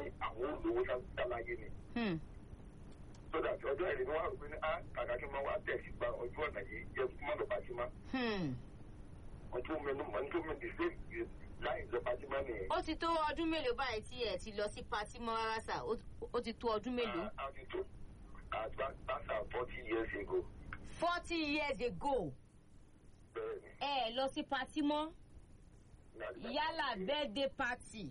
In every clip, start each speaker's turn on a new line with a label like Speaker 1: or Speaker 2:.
Speaker 1: àwọn olówó sáláyé ni
Speaker 2: Hmm.
Speaker 1: sódà tí ọjọ́ ìrìn wà rò pé ní á kàkà kí n máa wá tẹ̀ sí gba ọjọ́ ọ̀nà yìí jẹ́ kí n má lọ pàṣímá
Speaker 2: Hmm.
Speaker 1: ọjọ́ mẹ́nu mọ́ nítorí mi dìde láì lọ pàṣímá nìyẹn.
Speaker 2: ó ti tó ọdún mélòó báyìí tí ẹ ti lọ sí patí mọ́ rárá sà ó ó ti tó ọdún mélòó.
Speaker 1: a ti tó àgbà forty years ago
Speaker 2: forty years ago
Speaker 1: bẹ́ẹ̀ ni.
Speaker 2: ẹ ẹ lọ sí patí mọ́ yálà birthday party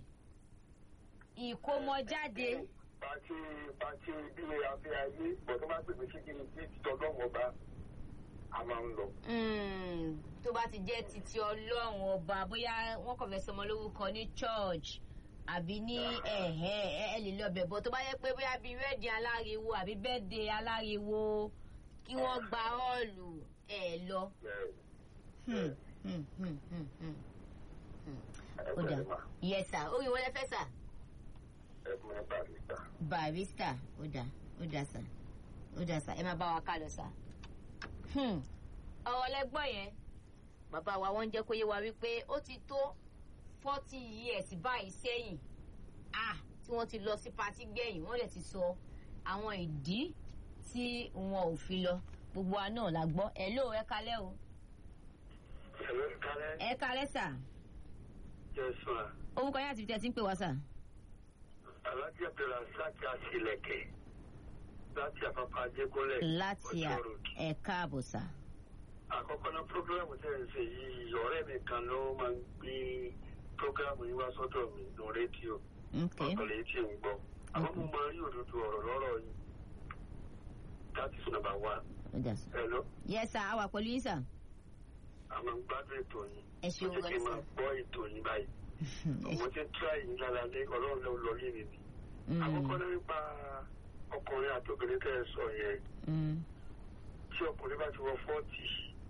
Speaker 2: ìkómọjáde.
Speaker 1: pàṣẹ pàṣẹ bí afẹ́ ayé bọ̀dọ́ máa pèpè sí kí ni bí tọ́lọ́wọ́ bá a máa ń lọ.
Speaker 2: Mm, tó bá ti jẹ́ titi ọlọ́run ọba bóyá wọ́n kàn fẹ́ sọmọ lórúkọ ní church àbí ní ẹ̀hẹ́ ẹ ẹ lè lọ bẹ̀ bọ́ tó bá yẹ pé bóyá bíi rẹ́ẹ̀dì aláriwo àbí bẹ́ẹ̀dẹ̀ aláriwo kí wọ́n gba ọ́ọ̀lù ẹ̀ lọ.
Speaker 1: bẹ́ẹ̀
Speaker 2: Hmm, hmm, hmm, hmm, hmm.
Speaker 1: ẹ
Speaker 2: ó dà
Speaker 1: pẹ̀lẹ́ mà
Speaker 2: yes sir orí wọlé fẹ́ sà.
Speaker 1: ẹ fún ẹ barista.
Speaker 2: barista ó dà ó dà sà ó dà sà ẹ máa bá wa ká lọ sà. Hmm, ọ̀rọ̀ lẹ́gbọ́n yẹn bàbá wa wọ́n ń jẹ́ kó yé wa wípé ó ti tó forty years báyìí sẹ́yìn ah tí wọ́n ti lọ sí patí gbẹ̀yìn wọ́n lè ti sọ àwọn ìdí tí wọn ò fi lọ gbogbo wa náà la gbọ́ ẹ ló ẹ kalẹ́ o
Speaker 1: ẹ̀rọ kálẹ̀
Speaker 2: ẹ kalẹ́ sà
Speaker 1: jẹ́ sùn à.
Speaker 2: orúkọ yẹn àti ibi tí ẹ ti ń pè wá sà.
Speaker 1: alájẹ bẹ̀rẹ̀ sáàkì àṣìlẹ̀kẹ̀ láti àpapọ̀ ajégúnlẹ̀
Speaker 2: láti à
Speaker 1: Ọjọ́ Road.
Speaker 2: ẹ káàbọ̀ sà.
Speaker 1: àkọ́kọ́ náà prógrámù tẹ̀ ń ṣe yìí ọ̀rẹ́ mi kan ló máa ń gbé prógrámù yìí wá sọ́dọ̀ mi lọ rédíò
Speaker 2: Okay.
Speaker 1: ọ̀tọ̀lẹ̀ tí ń gbọ́ àmọ́ mo máa rí òdodo ọ̀rọ̀ lọ́rọ̀ yìí that is number one
Speaker 2: ó dà sà.
Speaker 1: hello
Speaker 2: yes sà a wà pẹ̀lú yín sà.
Speaker 1: àmọ́ ń gbádùn ètò yìí
Speaker 2: ẹ ṣeun
Speaker 1: ó jẹ́ kí n
Speaker 2: gan-an
Speaker 1: máa
Speaker 2: sà.
Speaker 1: gbọ́ ètò yìí báyìí
Speaker 2: ẹ
Speaker 1: mo ti ń tíra yìí lára lé ọlọ́run ló lọ lé mi ni àkọ́kọ́ náà nípa ọkùnrin àti obìnrin tẹ́ ẹ sọ yẹn
Speaker 2: Mm.
Speaker 1: tí ọkùnrin bá ti wọ fọ́ọ̀tì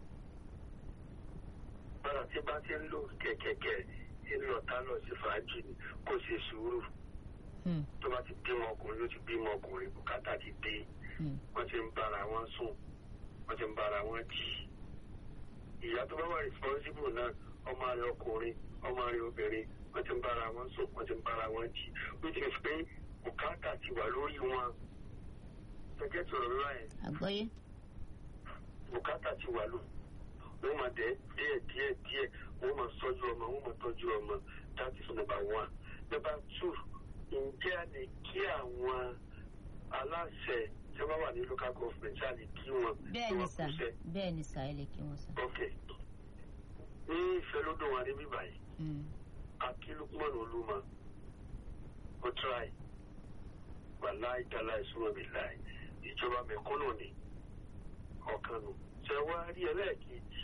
Speaker 1: bára tí bá ti ń lò kẹ̀kẹ́kẹ́ inú ọ̀tá lọ sí fàájì ni kò ṣe sùúrù
Speaker 2: Mm.
Speaker 1: tó bá ti bímọ ọkùnrin ló ti bímọ ọkùnrin bùkátà ti dé
Speaker 2: Mm.
Speaker 1: wọ́n ti ń bára wọn sùn wọ́n ti ń bára wọn jì ìyá tó bá wà responsible náà ọmọ rẹ ọkùnrin ọmọ rẹ obìnrin wọ́n ti ń bára wọn sùn wọ́n ti ń bára wọn jì which is pé bùkátà ti wà lórí wọn gẹ́gẹ́ tó rọra ẹ̀
Speaker 2: àgbọ́yé.
Speaker 1: bùkátà ti wà lò wọ́n máa dẹ̀ díẹ̀ díẹ̀ díẹ̀ wọ́n máa sọ́jú ọmọ wọ́n máa tọ́jú ọmọ that is number one number two ǹjẹ́ a lè kí àwọn aláṣẹ tí wọ́n wà ní local government ṣáà lè kí wọn
Speaker 2: bẹ́ẹ̀
Speaker 1: kí
Speaker 2: ni
Speaker 1: wọ́n
Speaker 2: sà
Speaker 1: kúṣẹ́
Speaker 2: bẹ́ẹ̀ ni sà ẹ lè kí wọn sà.
Speaker 1: ok ní ìfẹ́ ló dùn wá níbí báyìí
Speaker 2: Mm.
Speaker 1: akílùkùmọ̀nù olúmọ ó try wàláì dáláì súnmọ́ mi láì ìjọba mẹ̀kúnnù ni ọ̀kan nù ṣe wá rí ẹlẹ́ẹ̀kejì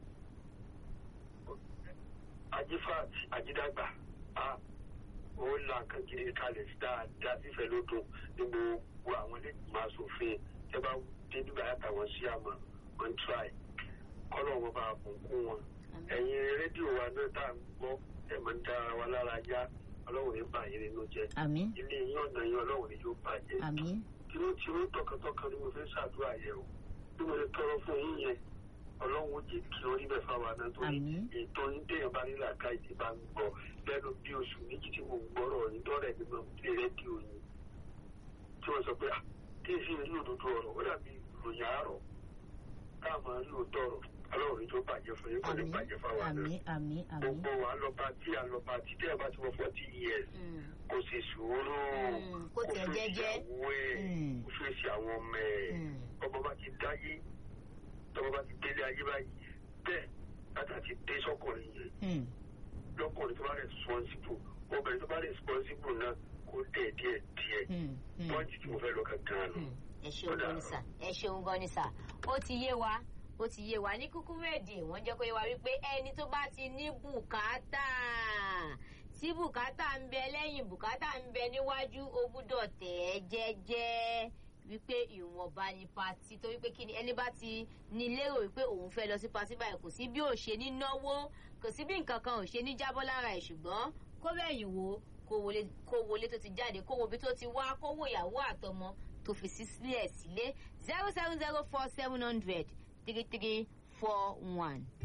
Speaker 1: ajífàt ajídàgbà a ó la nǹkan gidi kalẹ̀ dáadáa sífẹ̀ ló dùn ní gbogbo àwọn ẹlẹ́gbẹ̀mọ asòfin tẹ bá dé nígbà yàtàwọn sí àmọ́ wọ́n try kọ́lọ̀ wọn bá bùnkún wọn ẹ̀yin rédíò wa náà tá à ń gbọ́ ẹ̀ máa ń dára wa lára yá ọlọ́run ní bàyẹ̀ nínú jẹ́
Speaker 2: àmín
Speaker 1: ilé yín ọ̀nà yín ọlọ́run ní yóò bàjẹ́
Speaker 2: àmín
Speaker 1: tìrútìrú tọkàntọkàn ni mo fẹ́ ṣàdúrà yẹn o bí mo lè tọrọ fún yín yẹn ọlọ́run ó jẹ́ kí orí bẹ́ẹ̀ fáwọn àná torí
Speaker 2: Àmín.
Speaker 1: ètò yín téèyàn bá nílà ká ìdí bá ń gbọ́ lẹ́nu bí oṣù méjì tí mo ń gbọ́rọ̀ yín dọ́rẹ̀ mi máa ń fi rédíò yín tí wọ́n sọ pé ah kí èsì rí òdodo ọ̀rọ̀ ó dàbí ìròyìn àárọ̀ káà máa rí òótọ́ ọ̀rọ̀ ọlọ́run ní tó bàjẹ́ fún yín kò ní
Speaker 2: àmín
Speaker 1: bàjẹ́ fáwọn àná
Speaker 2: àmín àmín àmín.
Speaker 1: gbogbo wa lọ bá tí a lọ bá tí tí a bá ti wọ forty years
Speaker 2: Mm.
Speaker 1: kò sì sùúrù
Speaker 2: Mm, kó tẹ̀
Speaker 1: fèsì
Speaker 2: jẹ́jẹ́.
Speaker 1: àwọn ẹ̀
Speaker 2: Mm.
Speaker 1: kó fèsì àwọn ọmọ ẹ̀
Speaker 2: Mm.
Speaker 1: ọmọ bá ti dáyé tọmọ bá ti délé ayé báyìí bẹ́ẹ̀ láti àti dé sọ́kùnrin yẹn
Speaker 2: Mm.
Speaker 1: lọ́kùnrin tó bá responsible obìnrin tó bá responsible náà kó dẹ̀ díẹ̀ díẹ̀
Speaker 2: Mm. Mm.
Speaker 1: pọ́ǹtì tí mo fẹ́ lọ kankan nù.
Speaker 2: Mm. ẹ ṣeun gan ni sà ẹ ṣeun gan ni sà ó ti yé wa ó ti yé wa ní kúkúrú èdè wọ́n jẹ́ kó yé wa wípé ẹni tó bá ti ní bùkátà tí bùkátà ń bẹ lẹ́yìn bùkátà ń bẹ níwájú ó gbúdọ̀ tẹ̀ ẹ́ jẹ́jẹ́ wípé ìwọ̀nba ni pati torí pé kí ni ẹni bá ti ní lérò wípé òun fẹ́ lọ sí pati báyìí kò sí bí ò ṣe ní náwó kò sí bí nǹkan kan ò ṣe ní jábọ́ lára ẹ̀ ṣùgbọ́n kó bẹ̀yìn wo kó wọlé kó wọlé tó ti jáde kó wo ibi tó ti wá kó wo ìyàwó àtọmọ tó fi sí sílẹ̀ sílé zero seven zero four seven hundred three three four one.